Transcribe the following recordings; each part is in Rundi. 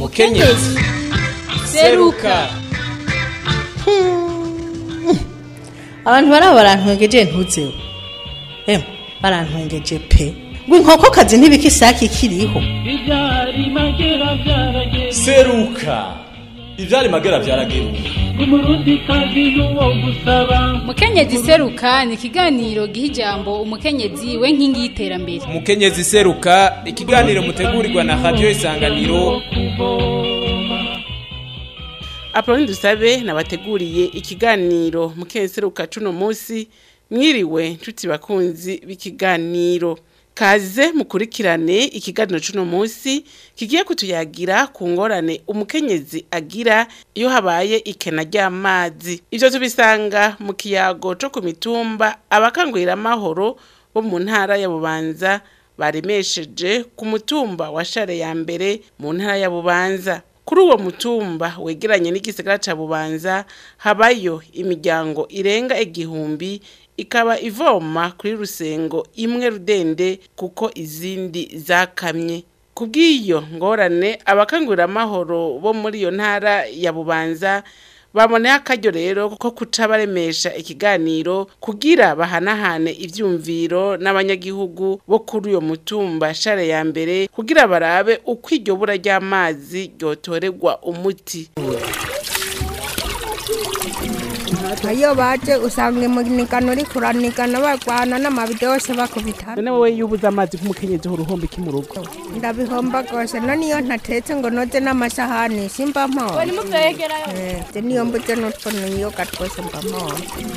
mukenyezi seruka abantu baraba barantwengeje ntuzeho emwe barantwengeje pe ngo inkokokazi ntibika isake ikiriho Ibyari magera byarageze seruka ivyari magera vyarageruka umurundi kazi n'uwo gusaba mukenyezi seruka ni ikiganiro giha ijambo umukenyezi we nkingi y'iterambere umukenyezi seruka ikiganiro mutegurirwa na radiyo isanganiro Apoloni dusabe nabateguriye ikiganiro mukenseruka cuno munsi mwiriwe nshuti bakunzi b'ikiganiro kaze mukurikirane ikiganiro cuno munsi kigiye kutuyagira ku ngorane umukenyezi agira iyo habaye ikena ry'amazi ivyo tubisanga mu kiyago co ku mitumba abakangurira amahoro bo mu ntara ya bubanza baremesheje ku mutumba wa share ya mbere mu ntara ya bubanza kuri uwo mutumba wegeranye n'igisagara ca bubanza habayo imiryango irenga igihumbi ikaba ivoma kuri rusengo imwe rudende kuko izindi zakamye kubw'iyo ngorane abakangurira amahoro bo muri iyo ntara ya bubanza baboneye akaryo rero ko kuca baremesha ikiganiro kugira bahanahane ivyumviro n'abanyagihugu bo kuri uyo mutumba share ya mbere kugira barabe uko iryo bura ry'amazi ryotorerwa umuti iyo baje usanga imunikano uri kuranikana barwana n'amabido yose bakubitana none wowe iyo ubuze amazi nk'umukenyezi uruhomba iki mu rugo ndabihomba rwose none iyo ntatetse ngo noze n'amasahani simba mpora Eh, niyo mbuze n'utwo niyoga twose mba mpora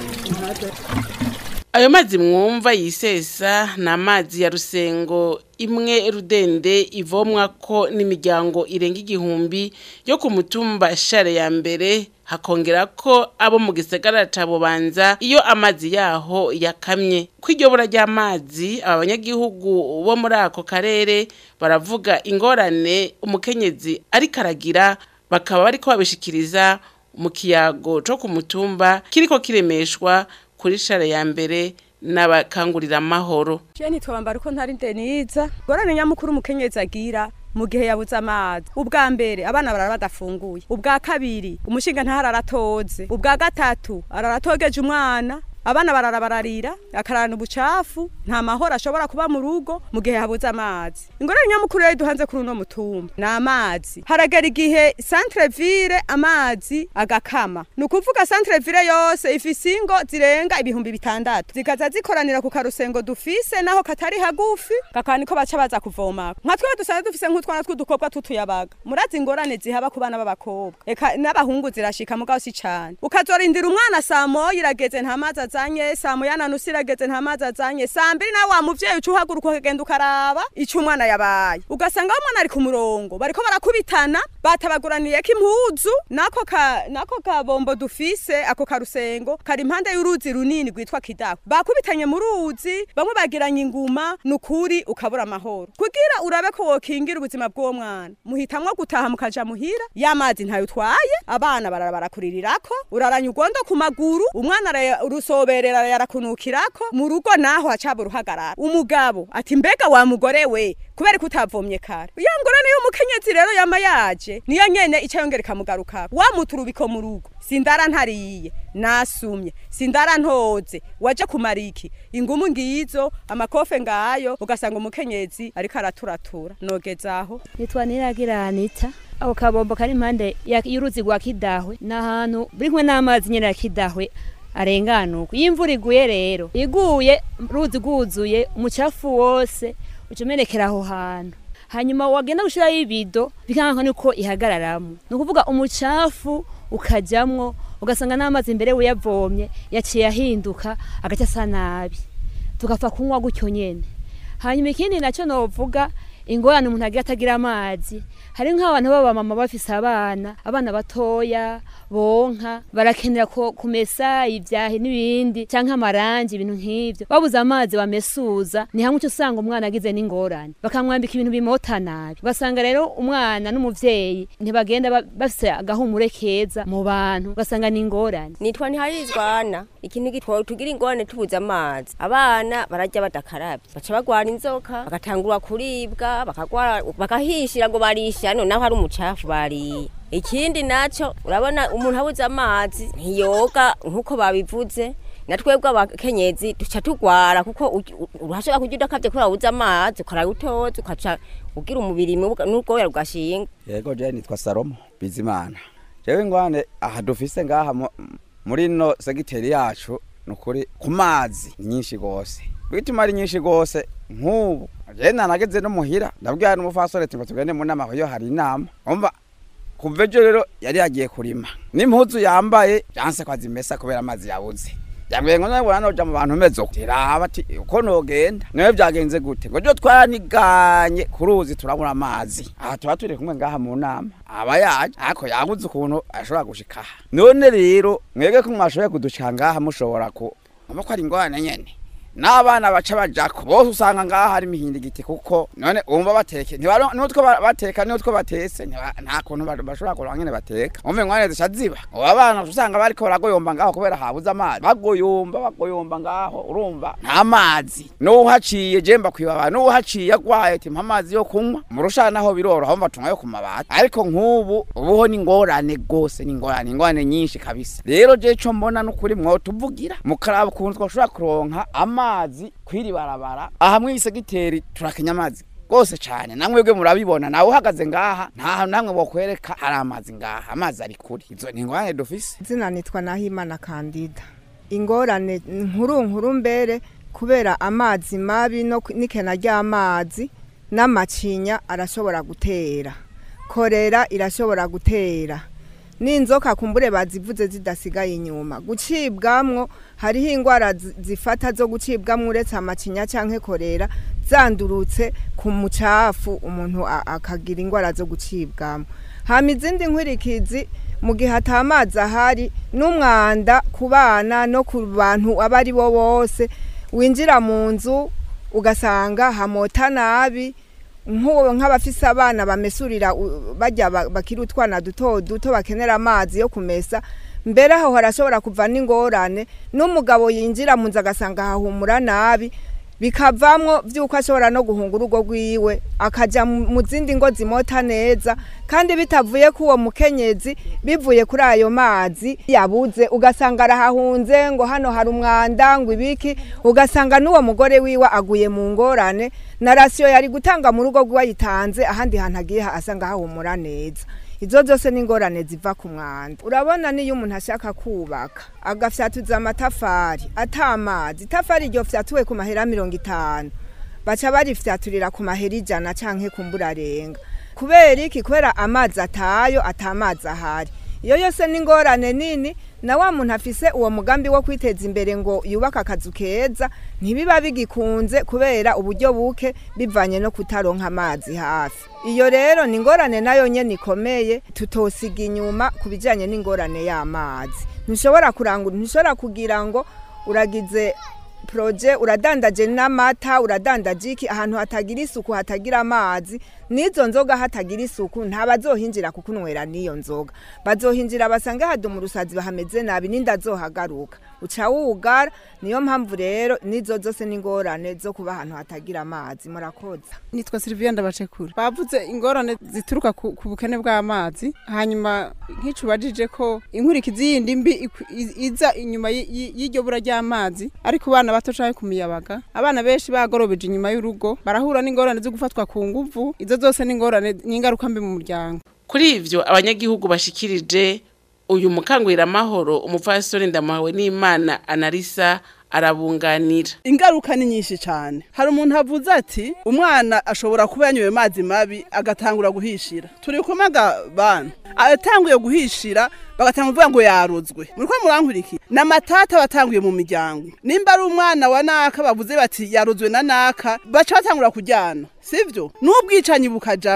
ayo mazi mwumva yisesa ni amazi ya rusengo imwe rudende ivomwa ko n'imiryango irenga igihumbi yo ku mutumba share ya mbere hakongera ko abo mu gisagara ca bubanza iyo amazi yaho yakamye ko iryo bura ry'amazi aba banyagihugu bo muri ako karere baravuga ingorane umukenyezi ariko aragira bakaba bariko babishikiriza mu kiyago co ku mutumba kiriko kiremeshwa kuri share ya mbere n'abakangurira amahoro Je nitwambara uko ntari ndeniza gorane nyamukuru umukenyezi agira mu gihe yabuze amazi ubwa mbere abana barara badafunguye ubwa kabiri umushinga ntahari aratoze ubwa gatatu araratogeje umwana abana barara bararira akararana ubucafu nta mahoro ashobora kuba mu rugo mu gihe habuze amazi ingorane nyamukuru rero duhanze kuri uno mutumba ni amazi haragera igihe centre ville amazi agakama ni ukuvuga centre ville yose ifise ingo zirenga ibihumbi bitandatu zikaza zikoranira ku karusengo dufise naho katari hagufi kakaba niko baca baza kuvomako nka twebwe dusanzwe dufise nk'utwana tw'udukobwa tutuyabaga murazi ingorane zihaba ku bana b'abakobwa eka n'abahungu zirashika mugabo si cane ukazorindira umwana saa moya irageze nta mazi azanye saa moya na nusu irageze nta mazi azanye saa mbiri nawe wa muvyeyi uca uhaguruka ukagenda ukaraba ico umwana yabaye ugasanga aho umwana ari ku murongo bariko barakubitana batabaguraniyeko impuzu nako ka nako kabombo dufise ako karusengo kari impande y'uruzi runini rwitwa kidaho bakubitanye mu ruzi bamwe bagiranye inguma nukuri ukabura amahoro kugira urabe ko wokingira ubuzima bw'uwo mwana muhitamwo gutaha mukaja muhira y'amazi ntayo utwaye abana barara barakuririrako uraranya ugondo ku maguru umwana ara- urusoberera yarakunukirako mu rugo naho hacaba uruhagarara umugabo ati mbega wa mugore we kubera ko utavomye kare ya ngorane y'umukenyezi rero yama yaje niyo nyene ica yongera ikamugarukako wa muturubiko mu rugo sindara ntariye nasumye sindara ntoze waje kumara iki ingumu ngizo amakofe ngayo ugasanga umukenyezi ariko araturatura nogezaho nitwa niragira anita ako kabombo kari impande ya- y'uruzi rwa kidahwe ni ahantu buri kumwe n'amazi nyene ya kidahwe arenganuka iyo imvura iguye rero iguye uruzi rwuzuye umucafu wose uca umenekera aho hantu hanyuma wagenda gushiraho ibido bikanka niko ihagararamwo ni ukuvuga umucafu ukajamwo ugasanga n'amazi imbere uyavomye yaciye ahinduka agaca asa nabi tugapfa kunywa gutyo nyene hanyuma ikindi nacyo novuga ingorane umuntu agira atagira amazi hari nk'abantu b'abamama bafise abana abana batoya bonka barakenera ko kumesa ibyahi n'ibindi cyangwa amarangi ibintu nk'ivyo babuze amazi bamesuza ni hamwe uca usanga umwana agize n'ingorane bakamwambika ibintu bimota nabi ugasanga rero umwana n'umuvyeyi ntibagenda ba- bafise agahumure keza mu bantu ugasanga ni ingorane nitwa ntiharizwana ikintu gitwa tugira ingorane tubuze amazi abana barajya badakarabye baca bagwara inzoka bagatangura kuribwa bakagwara bakagwara bakahishira ngo barisha noneho hari umucafu bariye ikindi naco urabona umuntu abuze amazi ntiyoga nk'uko babivuze na twebwe abakenyezi duca tugwara kuko uj- u- urashobora kurya udakavye kubera wabuze amazi ukaraye utoze ukaca ugira umubiri mubi n'ubwoya rugashinga yego je nitwa salomo bizimana jewe ingwane aha dufise ngaha mu- muri no segiteri yacu nukuri ku mazi ni nyinshi gose bituma ari nyinshi gose nk'ubu je nanageze no muhira ndabwira n'umufasore ati ngo tugende mu nama iyo hari inama umva kuva ejo rero yari yagiye kurima n'impuzu yambaye yanse ko azimesa kubera amazi yabuze yambwiye ngo nabona noja mu bantu meze uko tiraba ati uko nogenda nawe byagenze gute ngo jo twaraniganye ku ruzi turabura amazi aha tuba turi kumwe ngaha mu nama aba yaje ariko yabuze ukuntu ashobora gushika aha none rero mwebwe ko mwashoboye kudushika ngaha mushobora ku aba ko ari ingorane nyene n'abana baca bajako bose usanga ngaha hari imihindigiti kuko none umva bateke ntibaro nutwo ba- bateka nutwo batese ntiba- nta kuntu ba- bashobora kuronka nyene bateka umve ngwane zisha ziba ubu abana usanga bariko baragoyomba ngaho kubera habuze amazi bagoyomba bagoyomba ngaho urumva nta mazi n'uhaciye je mbakwibaba n'uhaciye agwaye ati mpa amazi yo kunywa murushana naho biroroha mva tunywa yo ku mabati ariko nk'ubu ubuho ni ingorane gose ni ingorane ingorane nyinshi kabisa rero je co mbona n'ukuri mwotuvugira mukaraba ukuntu twoshobora kuronka amazi kwiri barabara aha mw'isegiteri turakenya amazi rwose cane namwebwe murabibona nawe uhagaze ngaha nta hantu namwe bokwereka hari amazi ngaha amazi ari kuri izo ni ingorane dufise izina nitwa nahimana kandida ingorane nkuru nkuru mbere kubera amazi mabi no ku- n'ikena ry'amazi n'amacinya arashobora gutera korera irashobora gutera n'inzoka kumbure bazivuze zidasigaye inyuma gucibwamwo hariho indwara zi- zifata zo gucibwamwo uretse amacinya canke korera zandurutse ku mucafu umuntu a- akagira indwara zo gucibwamwo hama izindi nkwirikizi mu gihe ata amazi ahari n'umwanda ku bana no ku bantu abo ari bo bose winjira mu nzu ugasanga hamota nabi nk'uwo nk'abafise abana bamesurira u- bajya ba- bakiri utwana duto duto bakenera amazi yo kumesa mbere aho harashobora kuva n'ingorane n'umugabo yinjira mu nzu agasanga hahumura nabi bikavamwo vy'uko ashobora no guhunga urugo rwiwe akaja mu mu zindi ngo zimota neza kandi bitavuye ku uwo mukenyezi bivuye kuri ayo mazi yabuze ugasanga arahahunze ngo hano hari umwanda ngo ibiki ugasanga n'uwo mugore wiwe aguye mu ngorane na rasiyo yari gutanga mu rugo rwiwe ayitanze ahandi hantu agiye ha- asanga hahumura neza izo zose ni ingorane ziva ku mwanda urabona niyo umuntu ashaka kubaka agafyatuza amatafari atamazi itafari iryo fyatuwe ku mahera mirongo itanu baca barifyaturira ku mahera ijana canke kumbura arenga kubera iki kubera amazi atayo atamazi ahari iyo yose ni ingorane nini na wa muntu afise uwo mugambi wo kwiteza imbere ngo yubake akazu keza ntibiba bigikunze kubera uburyo buke bivanye no kutaronka amazi hafi iyo rero ni ingorane nayo nyene ikomeye tutosiga inyuma ku bijanye n'ingorane y'amazi ntushobora kurangura ntushobora kugira ngo uragize proje uradandaje n'amata uradandaje iki ahantu hatagira isuku hatagira amazi n'izo nzoga hatagira isuku ntabazohinjira kukunywera n'iyo nzoga bazohinjira basange haduma urusazi bahameze nabi n'inda zohagaruka uca wugara niyo mpamvu rero n'izo zose n'ingorane zo kuba ahantu hatagira amazi murakoza nitwa Sylvia Ndabacekura bavuze ingorane zituruka ku, ku bukene bw'amazi hanyuma nk'icubajije ko inkurikizi yindi mbi iku- i- iza inyuma y- y- y'iryo bura ry'amazi ariko bana bato canke ku miyabaga abana benshi bagorobeje inyuma y'urugo barahura n'ingorane zo gufatwa ku nguvu izo zose n'ingorane n'ingaruka mbi mu muryango kuri ivyo abanyagihugu bashikirije uyu mukanguramahoro umupfasoni ndamawe n'imana analisa arabunganira ingaruka ni nyinshi cyane hari umuntu avuze ati umwana ashobora kuba yanyoye amazi mabi agatangura guhishira turi kumaga bana atanguye guhishira bagatanga kuvuga ngo yarozwe muri ko murankuriki n'amatata batanguye mu miryango nimba ari umwana wa naka bavuze bati yarozwe na naka baca batangura kujyana sivyo n'ubwicanyi bukajamwo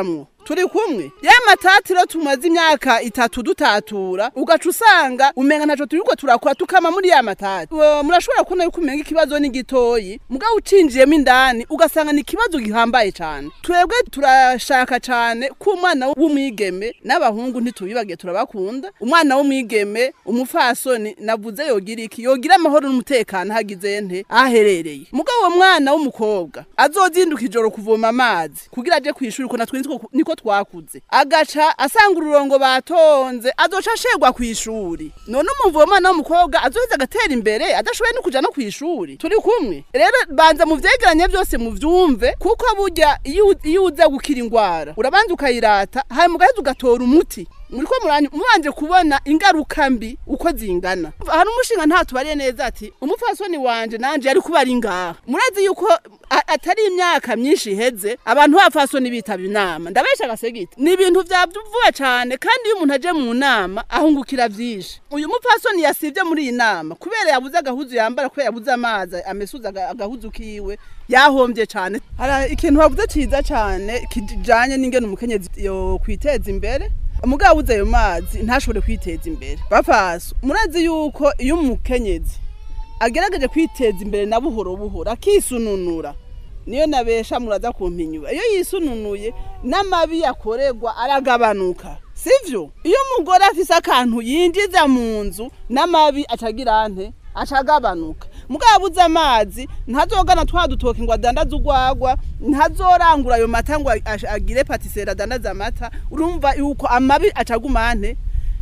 turi kumwe ya matati rero tumaze imyaka itatu dutatura ugaca usanga umenga ntaco turiko turakora tukama muri ya matati Uwo, murashobora kubona yuko umenga ikibazo ni gitoyi mugabo ucinjiyemo indani ugasanga ni ikibazo gihambaye cane twebwe turashaka cane ko umwana w'umwigeme n'abahungu ntitubibagiye turabakunda umwana w'umwigeme umufasoni navuze yogira iki yogira amahoro n'umutekano hagize nte aherereye mugabo uwo mwana w'umukobwa azozinduka ijoro kuvoma amazi kugira aje kwishuri ko natwe nitwo- niko twakuze agaca asanga ururongo batonze azoca ashegwa kwishuri none umumva uwo mwana w'umukobwa azoheza agatera imbere adashoboye no kuja no kwishuri turi kumwe rero banza mu vyegeranye byose muvyumve kuko burya iyo u- iyo uza gukira ingwara urabanza ukayirata hanyuma ugaheza ugatora umuti muriko muranyu mubanje kubona ingaruka mbi uko zingana hari umushinga nta tubariye neza ati umupfasoni wanje nanje yari kuba ari ngaha murazi yuko a- atari imyaka myinshi iheze abantu b'abapfasoni bitaba inama ndabesha agasegiti ni ibintu vyavuwe cane kandi iyo umuntu aje mu nama ahungukira vyinshi uyu mupfasoni yasivye muri iyi nama kubera yabuze agahuzu yambara kubera yabuze amazi amesuza aga- agahuzu kiwe yahombye cane hari ikintu bavuze ciza cane kijanye n'ingene umukenyezi yo kwiteza imbere umugabo abuze ayo mazi ntashobore kwiteza imbere bapaso murazi yuko iyo umukenyezi agerageje kwiteza imbere na buhoro buhoro akisununura niyo nabesha muraza kumpinyura iyo yisununuye n'amabi yakorerwa aragabanuka sivyo iyo umugore afise akantu yinjiza mu nzu n'amabi acagira nte acagabanuka mugabo abuze amazi ntazogana twa dutoki ngo adandaze urwagwa ntazorangura ayo mata ngo ash- agire patiseri adandaze amata urumva yuko amabi acaguma nte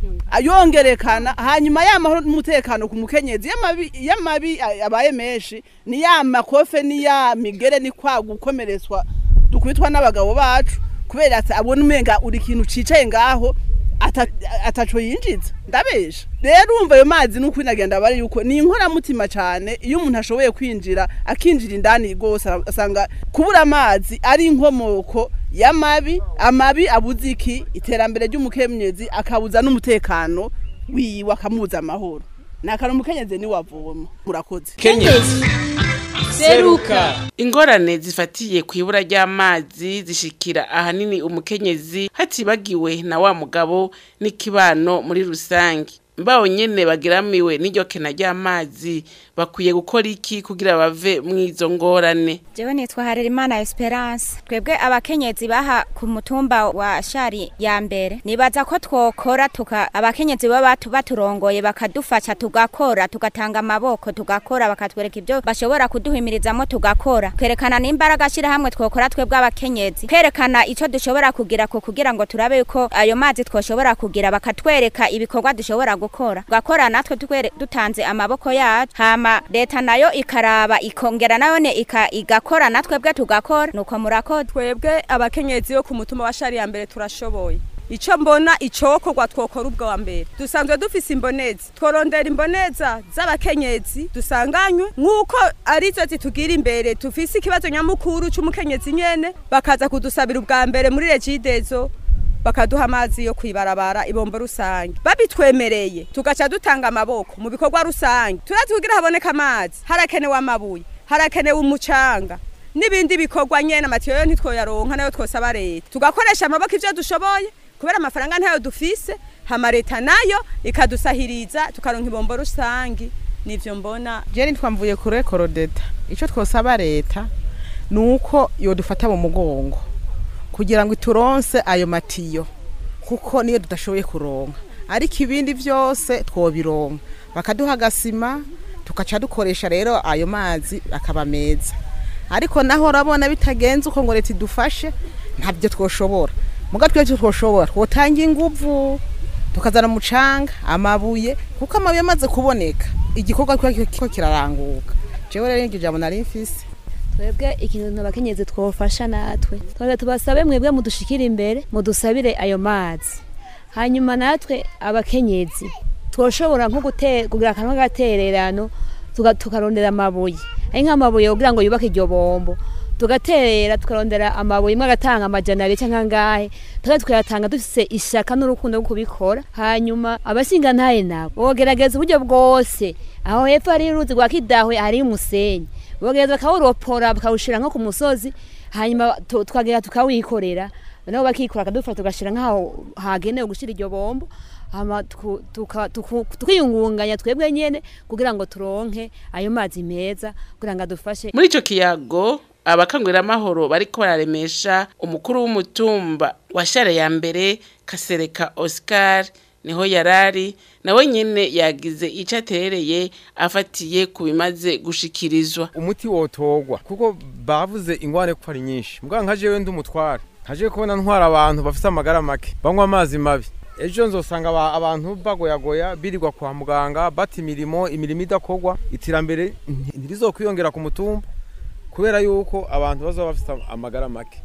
yongerekana hanyuma ya mahoro n'umutekano ku mukenyezi y'amabi y'amabi abaye menshi ni ya makofe ni ya migere ni kwa gukomeretswa dukubitwa n'abagabo bacu kubera ati abona umenga uri ikintu cicaye ngaho ata- ataco yinjiza ndabesha rero urumva ayo mazi nuko inagenda bari yuko ni inkoramutima cane iyo umuntu ashoboye kwinjira akinjira indani rwose asanga kubura amazi ari inkomoko y'amabi amabi abuze iki iterambere ry'umukenyezi akabuza n'umutekano wiwe akamubuza amahoro nakara umukenyezi niwe avoma murakoze kenyezi seruka ingorane zifatiye ku ibura ry'amazi zishikira ahanini umukenyezi hatibagiwe na wa mugabo n'ikibano muri rusange mbaho nyene bagiramiwe n'iryo kena ry'amazi bakwiye gukora iki kugira bave mw'izo ngorane jewe nitwa harerimana esperance twebwe abakenyezi baha ku mutumba wa shari ya mbere nibaza ko twokora tuka abakenyezi baba batu- baturongoye bakadufasha tugakora tugatanga amaboko tugakora bakatwereka ibyo bashobora kuduhimirizamo tugakora twerekana n'imbaraga hamwe twokora twebwe abakenyezi kwerekana ico dushobora kugira ko kugira ngo turabe yuko ayo mazi twoshobora kugira bakatwereka ibikorwa dushobora gukora tugakora natwe twere- dutanze amaboko yacu hama leta nayo ikaraba ikongera nayone ika- igakora natwe bwe tugakora nuko murakoze twebwe abakenyezi bo ku mutumba wa shari ya mbere turashoboye ico mbona icokorwa twokora ubwo wa mbere dusanzwe dufise imbonezi tworondera imboneza z'abakenyezi dusanganywe nk'uko arizo zitugira imbere tufise ikibazo nyamukuru c'umukenyezi nyene bakaza kudusabira ubwa mbere muri regidezo bakaduha amazi yo kwibarabara ibombo rusange babitwemereye tugaca dutanga amaboko mu bikorwa rusange turazi kugira haboneka amazi harakenewe amabuye harakenewe umucanga n'ibindi bikorwa nyene amatiyo yo ntitwoyaronka nayo twosaba leta tugakoresha amaboko ivyo dushoboye kubera amafaranga ntayo dufise hama leta nayo ikadusahiriza tukaronka ibombo rusange nivyo mbona je nitwa mvuye kure korodeta ico twosaba leta nuko yodufata mu mugongo kugira ngo ituronse ayo matiyo kuko niyo tudashoboye kuronka ariko ibindi vyose twobironka bakaduha agasima tugaca dukoresha rero ayo mazi akaba meza ariko naho urabona bitagenze uko ngo leta idufashe ntabyo twoshobora muga twese twoshobora twotanga inguvu tukazana umucanga amabuye kuko amabuye amaze kuboneka igikorwa kiba kiko kiraranguka jewe rero iryo jambo nari mfise twebwe ikintu abakenyezi twofasha natwe twebwe tubasabe mwebwe mudushikire imbere mudusabire ayo mazi hanyuma natwe abakenyezi twoshobora nko gute- kugira akantu k'agatererano tuga- tukarondera amabuye ari nk'amabuye kugira ngo yubake iryo bombo tugaterera tukarondera amabuye imwe agatanga amajana abiri cyangwa angahe tukaba tukayatanga dufise ishaka n'urukundo rwo kubikora hanyuma abashingantahe nabo bogerageza uburyo bwose aho hepfo hari uruzi rwa kidahwe hari umusenyi bogereza bakawuropora bakawushira nko ku musozi hanyuma tu- tukagera tukawikorera nabo bakikura akadufata tugashira nk'aho hagenewe gushira iryo bombo hama tuku- tuka- tuku- tukiyungunganya twebwe nyene kugira ngo turonke ayo mazi meza kugira ngo adufashe muri ico kiyago abakanguramahoro bariko bararemesha umukuru w'umutumba wa share ya mbere kasereka oscar niho yarari nawe nyene yagize ico aterereye afatiye ku bimaze gushikirizwa umuti wotogwa kuko bavuze ingwane ko ari nyinshi mbwa nka jewe ndi umutware nkaje kubona ntwara abantu bafite amagara make banywa amazi mabi ejo nzosanga aba- abantu bagoyagoya birirwa kwa muganga bata imirimo imirimo idakogwa iterambere nti- ntirizokwiyongera ku mutumba kubera yuko abantu bazaba bafite amagara make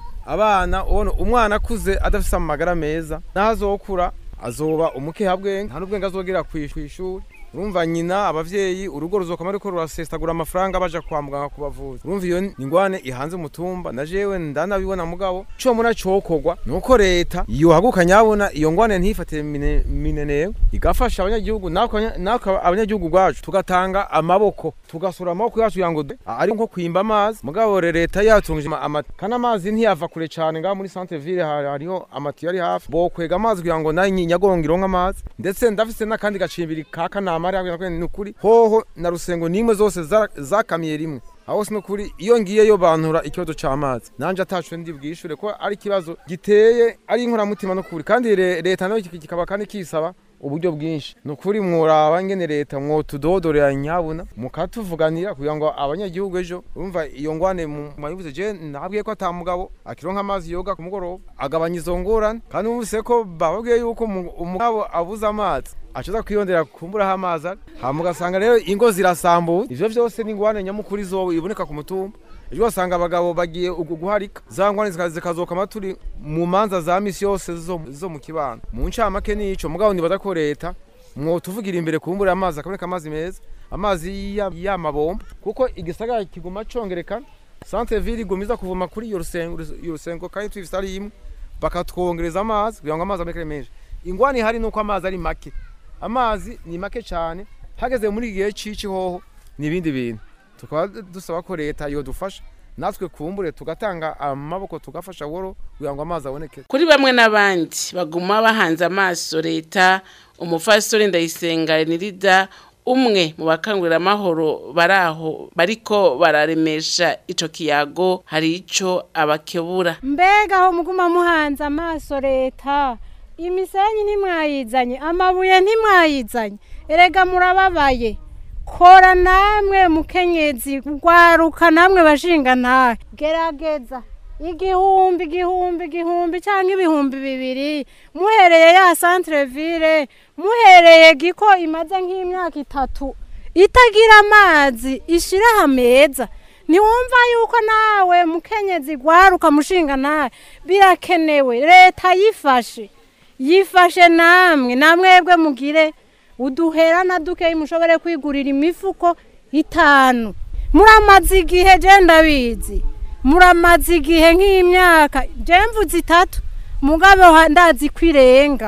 abana ubona umwana akuze adafite amagara meza n'azokura azoba umukehabwenge nta n'ubwenge azogera ku ishuri urumva nyina abavyeyi urugo ruzokama ariko rurasesagura amafaranga baja kwa muganga kubavuza urumva iyo ni ingwane ihanze umutumba na jewe ndanabibona mugabo co muna cokorwa nuko leta yohaguka nyabona iyo ngwane ntifatire mine- minenewe igafasha abanyagihugu natwe natwe abanyagihugu gwacu tugatanga amaboko tugasura amaboko yacu kugira ngo du- ari nko kwimba amazi mugabo re- leta yatungije ama- ama- kandi amazi ntiyava kure cane ngaha muri centre ville hari- hariho amatiyo ari hafi bokwega amazi kugira ngo nayo nyagongo ironke amazi ndetse ndafise n'akandi gacimbiri ka kanama ari hakurya ni ukuri hoho na rusengo nimwe zose za- zakamiye rimwe aho si nukuri iyo ngiyeyo bantura ikibazo c'amazi nanje ataco ndi bwishure ko ari ikibazo giteye ari inkoramutima nukuri kandi le- leta nayo kik- kikaba kandi kisaba uburyo bwinshi nukuri mworaba ingene leta mwotudodorera nyabuna mukatuvuganira kugira ngo abanyagihugu ejo urumva iyo ngwane mu- mwabivuze je nabwiye ko ata mugabo akironka amazi yoga ku mugoroba agabanya izo ngorane kandi mwumvise ko bababwiye yuko umu- umugabo abuze amazi acuza kwiyondera kumburaho amazi ari hama ugasanga rero ingo zirasambuye ivyo vyose ni ingwane nyamukuru izo iboneka ku mutumba ejo wasanga abagabo bagiye ugu guharika za ngwane zika- zikazokama turi mu manza za misi yose zo zo mu kibano mu ncamake nico mugabo nibaza ko leta mwotuvugira imbere kumbura amazi akaboneka amazi meza amazi ya- y'amabomba kuko igisagara kiguma congerekana centre ville igumiza kuvuma kuri iyo rusengo iyo rusengo kandi twifise ari imwe bakatwongereza amazi kugira ngo amazi aboneke menshi ingwani ihari nuko amazi ari make amazi ni make cyane hageze muri igihe cici hoho n'ibindi bintu tukaba dusaba ko leta yodufasha natwe kumbure tugatanga amaboko tugafasha woro kugira ngo amazi aboneke kuri bamwe n'abandi baguma bahanze amaso leta umufastori ndayisenga renirida umwe mu bakanguramahoro bari aho bariko bararemesha ico kiyago hari ico abakebura mbega aho muguma muhanze amaso leta imisenyi ntimwayizanye amabuye ntimwayizanye erega murababaye kora namwe mukenyezi rwaruka namwe bashinga ntahe gerageza igihumbi igihumbi igihumbi cyangwa ibihumbi bibiri muhereye ya centre ville muhereye giko imaze nk'imyaka itatu itagira amazi ishiraha meza ntiwumva yuko nawe mukenyezi rwaruka mushinga nawe birakenewe leta yifashe yifashe namwe namwebwe mugire uduhera na dukeyi mushobore kwigurira imifuko itanu muramaze igihe je ndabizi muramaze igihe nk'imyaka je mvuze itatu mugabo ha- ndazi ko irenga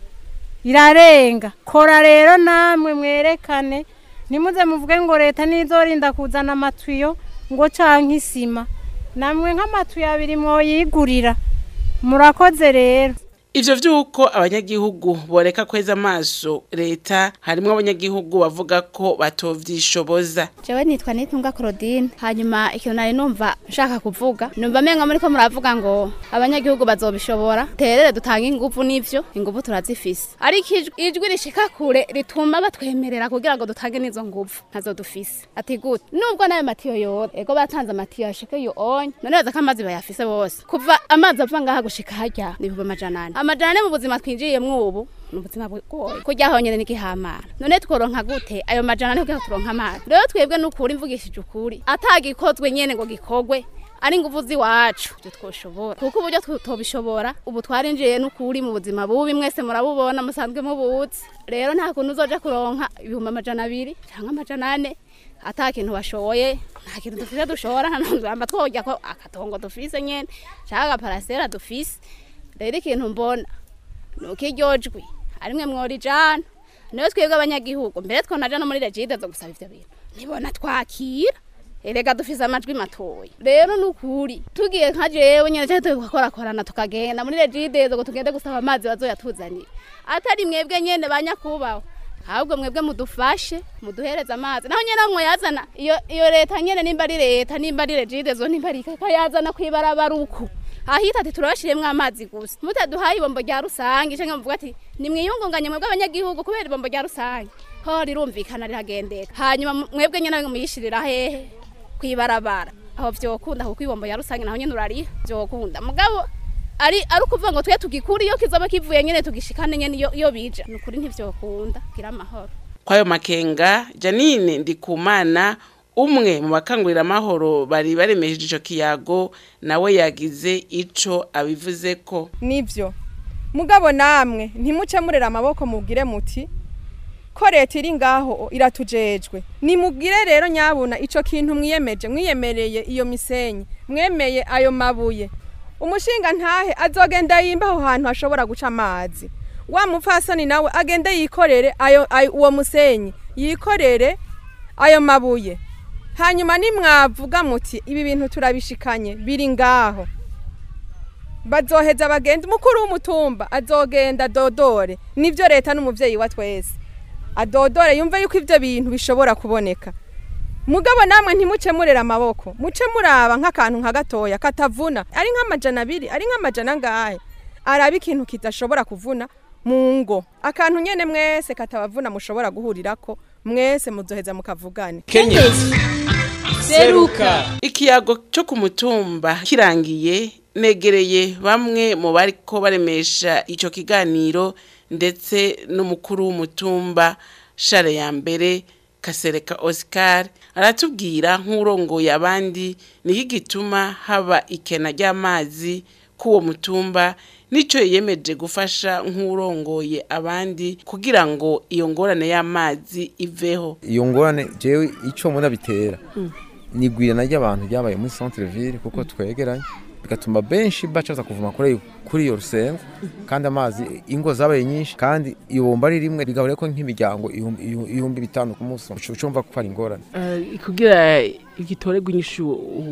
irarenga kora rero namwe mwerekane nimuze muvuge ngo leta nizorinda kuzana amatuyo ngo canke isima namwe nk'amatuyo abiri mwoyigurira murakoze rero ivyo vy'uko abanyagihugu boreka kweza amaso leta harimwo abanyagihugu bavuga ko batovyishoboza jewe nitwa nitunga Claudine hanyuma ikintu nari numva nshaka kuvuga numva menga muri ko muravuga ngo abanyagihugu bazobishobora terere dutanga ingufu n'ivyo ingufu turazifise ariko ijwi- ijwi rishika kure rituma batwemerera kugira ngo dutange n'izo ngufu ntazo dufise ati gute nubwo nayo matiyo yora ego batanze amatiyo yashika yo onye none baza ko amazi bayafise bose kuva amazi ava ngaha gushika harya ni ibihumbi amajana ane amajana ane mu buzima twinjiyemwo ubu ni ubuzima bugoye kurya honyene n'igihamara none tworonka gute ayo majana ane kugira ngo turonke amazi rero twebwe n'ukuri mvugishije ukuri atagikozwe nyene ngo gikorwe ari ingufu z'iwacu ibyo twoshobora kuko uburyo tutobishobora ubu twarinjiye n'ukuri mu buzima bubi mwese murabubona musanzwe mubuzi rero nta kuntu uzoja kuronka ibihumbi amajana abiri cyangwa amajana ane ata kintu washoboye nta kintu dufise dushora nta namba twojya ko akatongo dufise nyene cyangwa agaparasera dufise rero ikintu mbona nuko iryo jwi arimwe mworijana niyo twebwe abanyagihugu mbere twonaja no muri regide zo gusaba ivyo bintu nibona twakira erega dufise amajwi matoya rero nukuri tugiye nka jewe nyene cyane tugakorakorana tukagenda muri regidezo ngo tugende gusaba amazi bazoyatuzanira atari mwebwe nyene banyakubaho ahubwo mwebwe mudufashe muduhereze amazi naho nyene mwe yazana iyo iyo leta nyene nimba ari leta nimba ari regidezo nimba ari kakayazana kwibarabara uko ahita ati turabashiremwo amazi gusa mutaduhaye ibombo rya rusange canke muvuga ati nimwiyungunganye mwebwe abanyagihugu kubera ibombo rya rusange ho rirumvikana riragendeka hanyuma mwebwe nyene muyishirira hehe kwibarabara aho vyokunda kuko ibombo ya rusange naho nyene urariha vyokunda mugabo ari ari ukuvuga ngo twe tugikura iyo kizoba kivuye nyene tugishikane nyene iyo iyo bija nukuri ntivyokunda gira amahoro kwayo makenga Janine Ndikumana umwe mu bakangurira amahoro bari baremesheje ico kiyago nawe yagize ico abivuze ko nivyo mugabo namwe ntimuce murera amaboko mubwire muti ko leta iri ngaho iratujejwe nimubwire rero nyabuna ico kintu mwiyemeje mwiyemereye iyo misenyi mwemeye ayo mabuye umushinga ntahe azogenda yimba aho hantu hashobora guca amazi wa mupfasoni nawe agende yikorere ayo, ayo uwo musenyi yikorere ayo mabuye hanyuma nimwavuga muti ibi bintu turabishikanye biri ngaho bazoheza bagenda umukuru w'umutumba azogenda dodore nivyo leta n'umuvyeyi wa twese adodore yumve yuko ivyo bintu bishobora kuboneka mugabo namwe ntimuce murera amaboko muce muraba nk'akantu nka gatoya katavuna ari nk'amajana abiri ari nk'amajana ngahe araba ikintu kidashobora kuvuna mu ngo akantu nyene mwese katabavuna mushobora guhurirako mwese muzoheza mukavugane kenyezi seruka ikiyago cyo ku mutumba kirangiye negereye bamwe mu bariko baremesha ico kiganiro ndetse n'umukuru w'umutumba share ya mbere kasereka Oscar aratubwira nk'urongoye abandi niki gituma haba ikena ry'amazi k'uwo mutumba nico yiyemeje gufasha nk'urongoye abandi kugira ngo iyo ngorane y'amazi iveho iyo ngorane jewe icyo mbona bitera nigwirana ry'abantu ryabaye muri centre ville kuko twegeranye bigatuma benshi bacaza kuvuma kuri kuri iyo rusengo kandi amazi ingo zabaye nyinshi kandi iyo bomba ari rimwe rigahura ko nk'imiryango ibihumbi- ibihumbi bitanu ku munsi ucumva ko ari ingorane Eh, kugira igitorerwa inyishu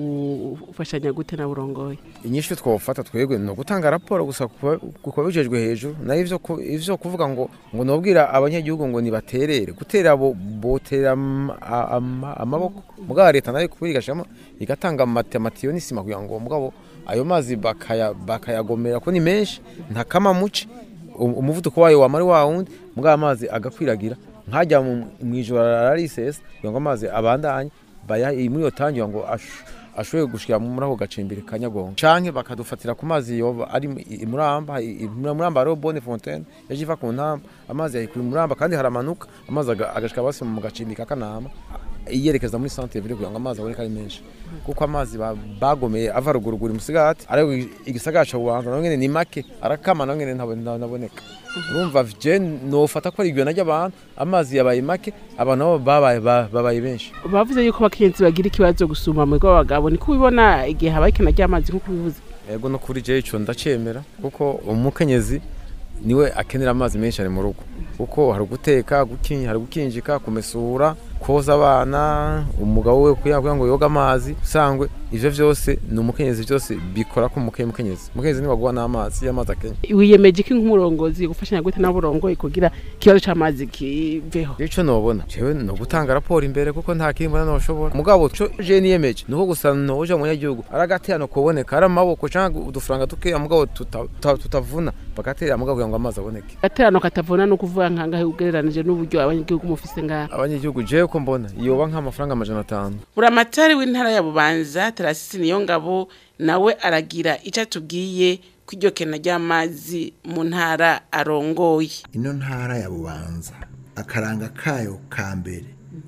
u- ufashanya gute na burongoye inyinshi twofata twebwe ni ugutanga raporo gusa kuba kuba bijejwe hejuru nayo ivyo ku- ivyo kuvuga ngo ngo nobwira abanyagihugu ngo nibaterere gutera bo botera am- a- ama- amaboko mugabo leta nayo kubira igashamo igatanga amatematiyo n'isima kugira ngo mugabo ayo mazi bakaya bakayagomera ko ni menshi nta kama muce um- umuvuduko wayo wamari wa wundi mugabo amazi agakwiragira nkajya mu mu ijoro ararisesa kugira ngo amazi abandanye baya muri iyo tangi ngo ash- ashoboye gushikira muri ako gacimbiri ka nyagongo canke bakadufatira ku mazi yoba ari mu- i- i muramba i- i- muramba hariho bonne fontaine yaje iva ku ntamba amazi yayikura muramba kandi haramanuka amazi aga- agashika basi mu gacimbiri ka kanama yerekeza muri centre ville kugira ngo amazi aboneke ari menshi kuko amazi ba- bagomeye ava ruguru guri musigati ariko igisagara ca bubanza naho nyene ni make arakama naho nyene ntabone- ntaboneka urumva je nofata ko ari igwena ry'abantu amazi yabaye make abantu nabo babaye ba- babaye benshi bavuze yuko abakenyezi bagira ikibazo gusumba mu rw'abagabo niko ubibona igihe habaye ikena ry'amazi nk'uko ubivuze ego no kuri je ico ndacemera kuko umukenyezi niwe akenera amazi menshi ari mu rugo kuko hari guteka guki- hari gukinjika kumesura koza abana umugabo we kugira kugira ngo yoga amazi usangwe ivyo vyose ni umukenyezi vyose bikora ko umuke- umukenyezi umukenyezi niwe agwa n'amazi y'amazi akenya wiyemeje ko nk'umurongozi gufashanya gute na burongoye kugira ikibazo c'amazi kiveho ico nobona jewe no gutanga raporo imbere kuko nta kindi mbona noshobora mugabo co je niyemeje nuko gusa noja mu nyagihugu aragatera kuboneka ari amaboko canke udufaranga dukeya mugabo tuta- tuta- tutavuna bagatera mugabo kugira ngo amazi aboneke gaterano katavuna no kuvuga nkangahe ugereranije n'uburyo abanyagihugu mufise ngaha abanyagihugu jewe ko mbona yoba nk'amafaranga amajana atanu buramatari w'intara ya bubanza tarasisi niyo ngabo nawe aragira icyo atubwiye ko iryo kena ry'amazi mu ntara arongoye ino ntara ya bubanza akaranga kayo ka mbere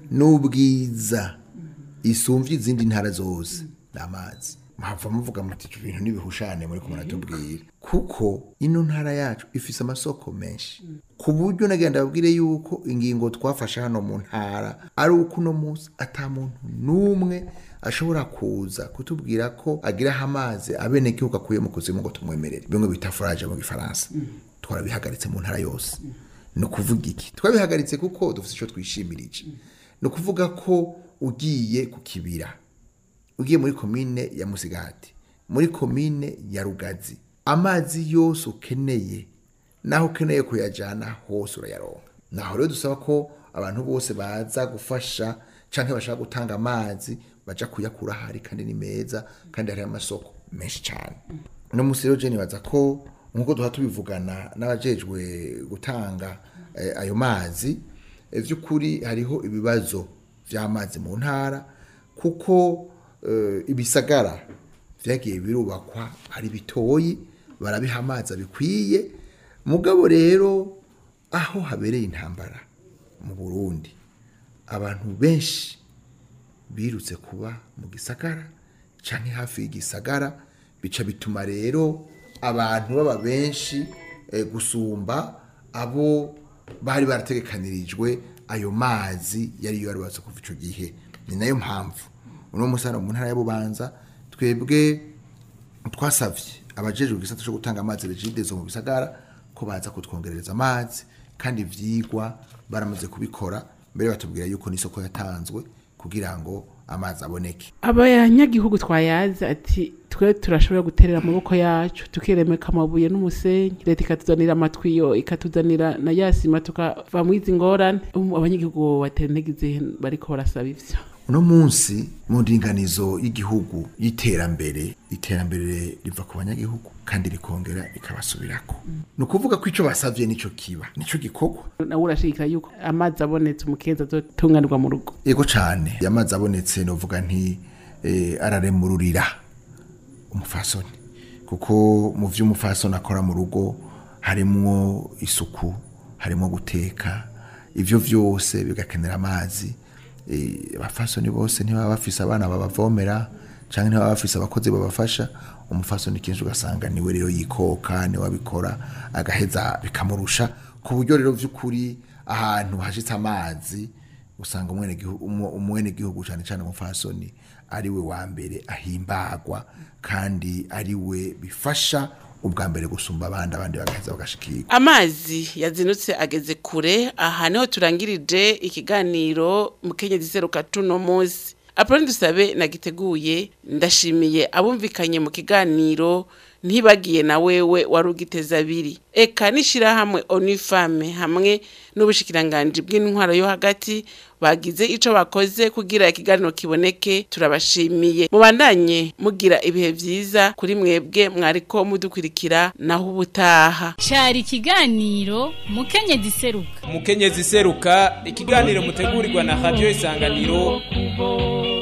n'ubwiza isumvye izindi ntara zose ni amazi muhava muvuga muti ibyo bintu n'ibihushane muri kumwe natubwira kuko ino ntara yacu ifise amasoko menshi ku buryo nagenda babwire yuko ingingo twafashe hano mu ntara ari uko uno munsi ata muntu n'umwe ashobora kuza kutubwira ko agiraho amazi abenegihugu akuye mu kuzimu ngo tumwemerere bimwe bita foraje mu gifaransa twarabihagaritse mu ntara yose ni ukuvuga iki twabihagaritse kuko dufite icyo twishimirije ni ukuvuga ko ugiye ku kibira ugiye muri komine ya musigati muri komine ya rugazi amazi yose ukeneye naho ukeneye kuyajyana hose urayaronka naho rero dusaba ko abantu bose baza gufasha cyangwa bashaka gutanga amazi baja kuyakura ahari kandi ni meza kandi hariho amasoko menshi cyane uno munsi rero jeni baza ko nk'uko duha tubivugana n'abajejwe gutanga eh, ayo mazi eh, vy'ukuri hariho ibibazo vy'amazi mu ntara kuko eh, ibisagara vyagiye birubakwa ari bitoyi barabiha amazi abikwiye mugabo rero aho habereye intambara mu Burundi abantu benshi birutse kuba mu gisagara canke hafi y'igisagara bica bituma rero abantu baba benshi eh, gusumba abo bari barategekanirijwe ayo mazi yari yarubatse kuva ico gihe ni nayo mpamvu uno musana mu ntara ya Bubanza twebwe twasavye abajejwe igisata cyo gutanga amazi regidezo mu bisagara ko baza kutwongerereza amazi kandi ivyigwa baramaze kubikora mbere batubwira yuko n'isoko yatanzwe kugira ngo amazi aboneke abanyagihugu twayazi ati twe turashobora guterera amaboko yacu tukiremeka amabuye n'umusenyi leta ikatuzanira amatwiyo ikatuzanira na yasima tukava mu izi ngorane Um, abanyagihugu batenegize bariko barasaba ivyo uno munsi mu ndinganizo y'igihugu y'iterambere iterambere riva ku banyagihugu kandi rikongera rikabasubirako ni ukuvuga ko ico basavye nico kiba nico gikorwa nawe urashigikira yuko amazi abonetse umukenzi azotunganirwa mu rugo yego cane amazi abonetse novuga nti eh, araremururira umufasoni kuko mu vyo umufasoni akora mu rugo harimwo isuku harimwo guteka ivyo vyose bigakenera amazi Eh, abafasoni bose ntibaba bafise abana babavomera canke ntibaba bafise abakozi babafasha umufasoni kenshi ugasanga niwe rero yikoka niwe abikora agaheza bikamurusha ku buryo rero vy'ukuri ahantu hashitse amazi usanga umwene gihugu umwene gihugu cyane cyane umufasoni ari we wa mbere ahimbagwa kandi ari we bifasha ubwa mbere gusumba abandi abandi bagaheza bagashikirwa amazi yazinutse ageze kure aha niho turangirije ikiganiro mukenyezi seruka tuno munsi apoloni dusabe nagiteguye ndashimiye abumvikanye mu kiganiro ntibagiye na wewe wari ugiteza abiri eka n'ishyirahamwe onifame hamwe n'ubushikiranganji bw'intwaro yo hagati bagize ico bakoze kugira ikiganiro kiboneke turabashimiye mubandanye mugira ibihe vyiza kuri mwebwe mwariko mudukurikira naho ubutaha cari ikiganiro mukenyezi seruka umukenyezi seruka ikiganiro mutegurirwa na radio isanganiro kubo